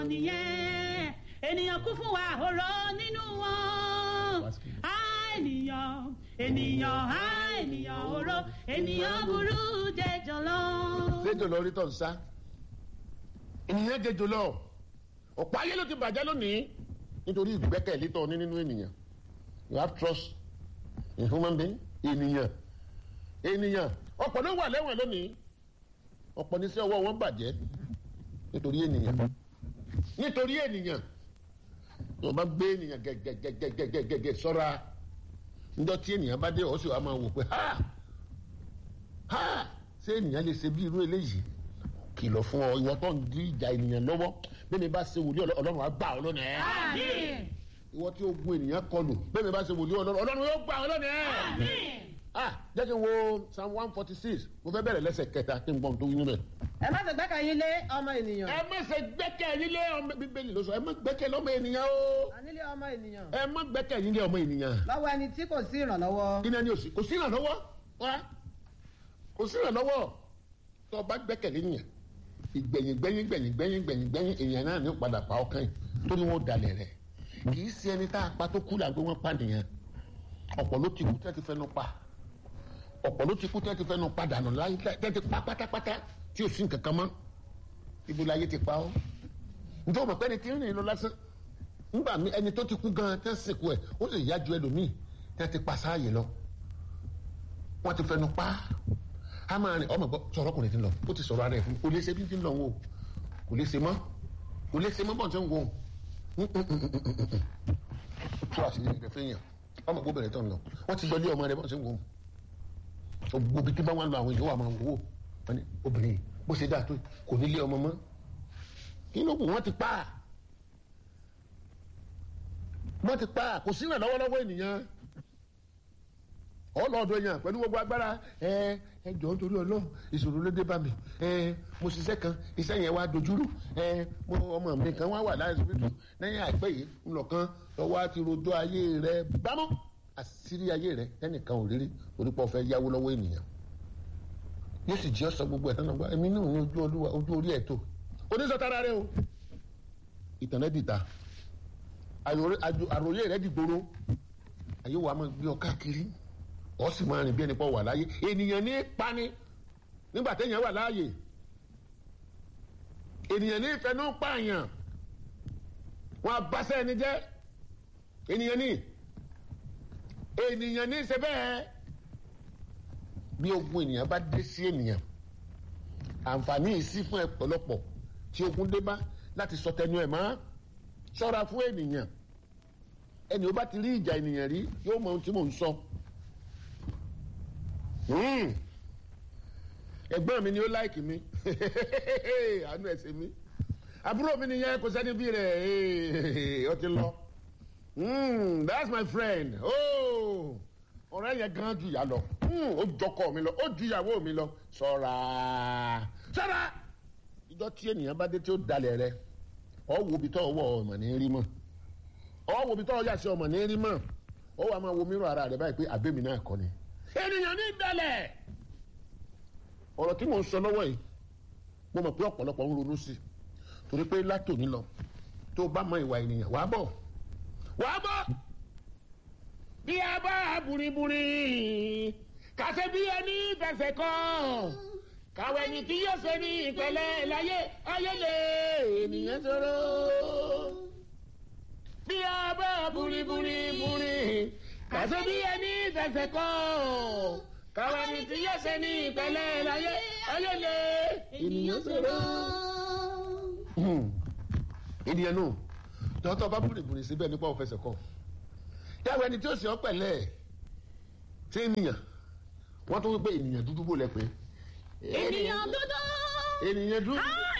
nìyẹn ènìyàn kún fún wa òró nínú wọn á ènìyàn ènìyàn á ènìyàn òró ènìyàn burú jẹjọ lọ. lédò lọ rí tọ̀ ń sá ènìyàn jẹjọ lọ ọ̀pọ̀ ayé ló ti bàjẹ́ lónìí nítorí ìgbẹ́kẹ̀lé tọ̀ ní nínú ènìyàn you have trust in human being ènìyàn ènìyàn ọ̀pọ̀ ló wà lẹ́wọ̀n lónìí ọ̀pọ̀ ní sí ọwọ́ wọn bàjẹ́ nítorí ènìyàn nítorí ènìyàn tó bá gbé ènìyàn gẹ́gẹ́gẹ́gẹ́gẹ́gẹ́ sọ́ra níjọ́ tí ènìyàn bá dé ọ̀sẹ̀ wa máa wò pé ha ha ṣé ènìyàn lè ṣe bí irú eléyìí kìlọ̀ fún ọ ìwọ tó ń di ìjà ènìyàn lọ́wọ́ bẹ́ẹ̀ mi bá ṣe wòlíì ọlọ́run á gbà ọ́ lónìí ẹ̀ àmín ìwọ tí ó gun ènìyàn kọlù bẹ́ẹ̀ mi bá ṣe wòlíì ọlọ́run ọlọ́run yóò gbà ọ́ lónìí ẹ̀ àmín. ah jẹ́ kí n wo psalm one forty six mo fẹ́ bẹ̀rẹ̀ lẹ́sẹ̀ kẹta kí n gbọ́n tó yín bẹ̀. ẹ má ṣe gbẹ́kẹ̀yìn lé ọmọ ènìyàn ẹ má ṣe gbẹ́kẹ̀lé lé ọmọ bíbélì ló sọ ẹ má gbẹ́kẹ̀lé ọmọ ènìyàn o ànílé ọmọ ènìyàn ẹ má gbẹ́kẹ̀lé lé ọmọ ènìyàn lọ́wọ́ ẹni tí kò sí ìrànlọ́wọ́ kí ni ẹni ò sí kò sí ìrànlọ́wọ́ wá kò sí ìrànlọ́wọ́ tó o bá gbẹ́kẹ̀lé nìyẹn ìgbẹ̀yìn gbẹ̀yìn gbẹ̀yìn gbẹ̀yìn gbẹ̀yìn gbẹ̀yìn èèyàn náà ní ó padà pa ọkàn yìí torí wọn ò dalẹ̀ rẹ̀ kì í ṣe ẹni tá a pa tó kú là ń gbé wọn pa nìyẹn ọ̀pọ̀ ló ti kú tẹ́ ti fẹ́nu pa ọ̀pọ̀ ló ti kú tẹ́ ti fẹ́nu pa dànù láyé tẹ́ ti pa pátápátá tí ò sí nǹkan kan mọ́ ibo láyé ti pa ọ́ nítorí ọmọ pẹ́ni tí ń rìn lọ lásán nígbà mí ẹni tó ti kú gan tẹ́ sìnkú ẹ̀ ó sì yá ju ẹlòmíì tẹ́ ti pa sáàyè lọ wọ́n ti fẹ́nu pa á máa rìn ọmọ gbọ́ sọ̀rọ̀ ọkùnrin ti lọ ó ti sọ̀rọ̀ ara ẹ̀ fún mi kò lè ṣe bí ti ń lọ wọn o kò lè ṣe mọ́ kò lè ṣe mọ́ bọ́ọ̀ tí ń wo tó àṣírí rẹ̀ fẹ́ yàn ọmọ gbọ́ bẹ̀rẹ̀ tán lọ wọ́n ti gbọ́lé ọmọ rẹ̀ bọ́ọ̀ tí ń wo gbogbo bí tí bá wà lọ àwọn èèyàn wà máa wò wọ́n ní obìnrin bó ṣe dáa tó kò ní lé ọmọ mọ́ kí ló kù wọ́n ti pa á wọ́n ti pa á kò sí ìrànlọ́wọ́ lọ́wọ́ ènìyàn ọlọ́ọ̀dọ̀ èèyàn pẹ̀lú gbogbo agbára ẹ ẹ jọ̀ọ́ nítorí ọlọ́run ìṣòro ló dé bá mi ẹ mo ṣiṣẹ́ kan iṣẹ́ yẹn wá dojúrú ẹ mo ọmọ mi kan wá wà láìsíbítù lẹ́yìn àìpẹ́ yìí ńlọ̀kan lọ́wọ́ á ti rojọ́ ayé rẹ bámọ́ àṣírí ayé rẹ ẹnìkan ò rírí torí pé ó fẹ́ yáwó lọ́wọ́ ènìyàn yóò sì jí ọ̀sán gbogbo ẹ̀ tán náà gbọ́ ẹ̀mí náà ní ojú olúwa ojú orí ẹ̀ tó oníṣọ́tara rẹ o ìtàn rẹ dìta àròyé rẹ dìgboro ayé wa máa gbé ọ káàkiri ọ sì máa rìn bí ẹni pọ̀ wà láyé ènìyàn ní pani nígbà téèyàn wà láàyè ènìyàn ní ìfẹnú pààyàn wọn abáṣẹ ẹni jẹ ènìyàn ní ènìyàn ní ṣe bẹ́ẹ̀ bí ogun ènìyàn bá dé sí ènìyàn àǹfààní yìí sí fún ọ̀pọ̀lọpọ̀ tí ogun dé bá láti sọ tẹnu ẹ̀ mọ́ ṣọ́ra fún ènìyàn ẹni ó bá ti rí ìjà ènìyàn rí yóò mọ ohun tí mò ń sọ. ẹ̀gbọ́n mi ni ó láìkì mi àánú ẹ̀ ṣe mí àbúrò mi nìyẹn kò sẹ́ni bí rẹ̀ ó ti lọ that's my friend ọ̀rẹ́ yẹn gan ju ìyá lọ ó jọkọ mi lọ ó ju ìyàwó mi lọ ṣọ́ra ṣọ́ra ìjọ tí ènìyàn bá dé tí ó dalẹ̀ rẹ ọ wo ibi tó ọwọ́ ọmọ ní rí mọ́ ọ wo ibi tó ọjà sí ọmọ ní rí mọ́ ọ wà máa wo mírọ̀ ara rẹ báyìí pé àbẹ́mi náà kọ́ ni ènìyàn ní dalẹ̀ ọ̀rọ̀ tí mò ń sọ lọ́wọ́ yìí mo mọ̀ pé ọ̀pọ̀lọpọ̀ ń ronú sí torí pé látòní lọ tó bá mọ ìwà ènìyàn wàá bọ̀ wàá bọ̀ bí a bá buriburi kàṣẹ bí ẹni fẹsẹ̀ kọ́ kàwé ni tí yóò ṣe ní ìpẹ̀lẹ́ láyé ayélé ènìyàn sọ̀rọ̀ bí a bá buriburi buri kàṣẹ bí ẹni fẹsẹ̀ kọ́ káwa ni tí yóò ṣe ní ìpẹ̀lẹ́ láyé ayélé ènìyàn sọ̀rọ̀. ènìyàn nù tọ́tọ́ bá búrìbùrì síbẹ̀ nípa òfẹsẹ̀ kọ́ yàwó ẹni tí ó sì ọ́ pẹ̀lẹ́ tí ènìyàn wọ́n tún wípé ènìyàn dúdú bò lẹ́pẹ́. ènìyàn dúdú. ènìyàn dúdú. Ah!